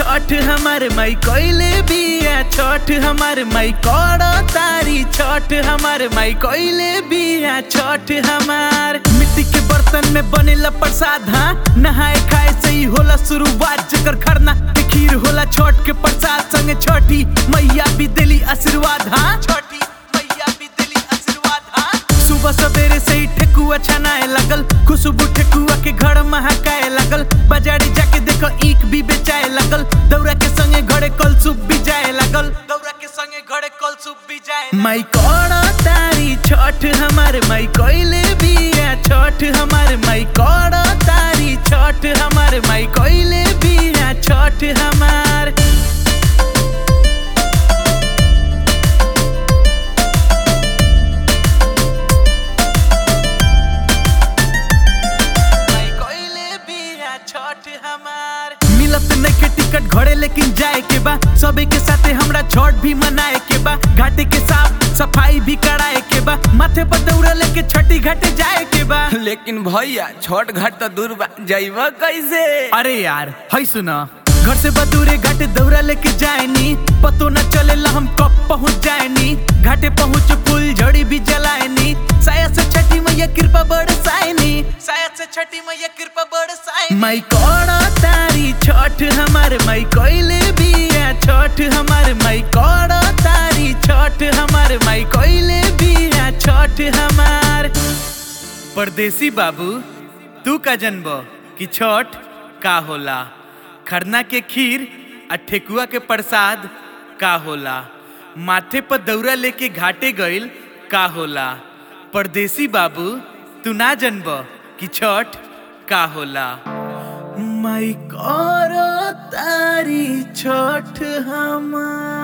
छठ हमार माई कोइले बिया छठ हमार माई करो तारी छठ हमार माई कोइले बिया छठ हमार मिट्टी के बर्तन में बनेला प्रसाद हाँ नहाए खाए से ही होला शुरुआत जकर खरना के खीर होला छठ के प्रसाद संगे छठी मैया भी दिली आशीर्वाद हाँ छठी मैया भी दिली आशीर्वाद हाँ सुबह सवेरे से ही ठेकुआ छनाए लगल खुशबू ठेकुआ के घर महकाए लगल बाजारी जाके देखो ईख भी बेचाए लगल दौरा के संगे घरे कलसुप भी जाए लगल दौरा के संगे घरे कलसुप भी जाए माई करो तारी छठ हमार माई कोइले बिया छठ हमार माई करो तारी छठ हमार माई कोइले बिया छठ हमार माई कोइले बिया छठ हमार मिलत नइखे टिकट घरे लेकिन जाए के बा सबे के साथे हमरा छठ भी मनाए के बा घाटे के साफ सफाई भी कराए के बा माथे पर दौड़ा लेके छठी घाटे जाए के बा लेकिन भैया छोट घाट तो दूर बा जाइबा कैसे अरे यार है सुना घर से बदूरे घाटे दौरा लेके जाएनी पतो न चलेला हम कब पहुंच जाएनी घाटे पहुंच फूल झड़ी भी जलाएनी साया से छठी मैया कृपा बरसाएनी साया से छठी मैया कृपा बरसाएनी माई करो तारी छठ हमार माई कोइले बिया छठ हमार माई करो तारी छठ हमार माई कोइले बिया छठ हमार परदेसी बाबू तू का जनब कि छठ का होला खरना के खीर आ ठेकुआ के प्रसाद का होला माथे पर दौरा लेके घाटे गइल का होला परदेसी बाबू तू ना जनब कि छठ का होला माई करो तारी छठ हमार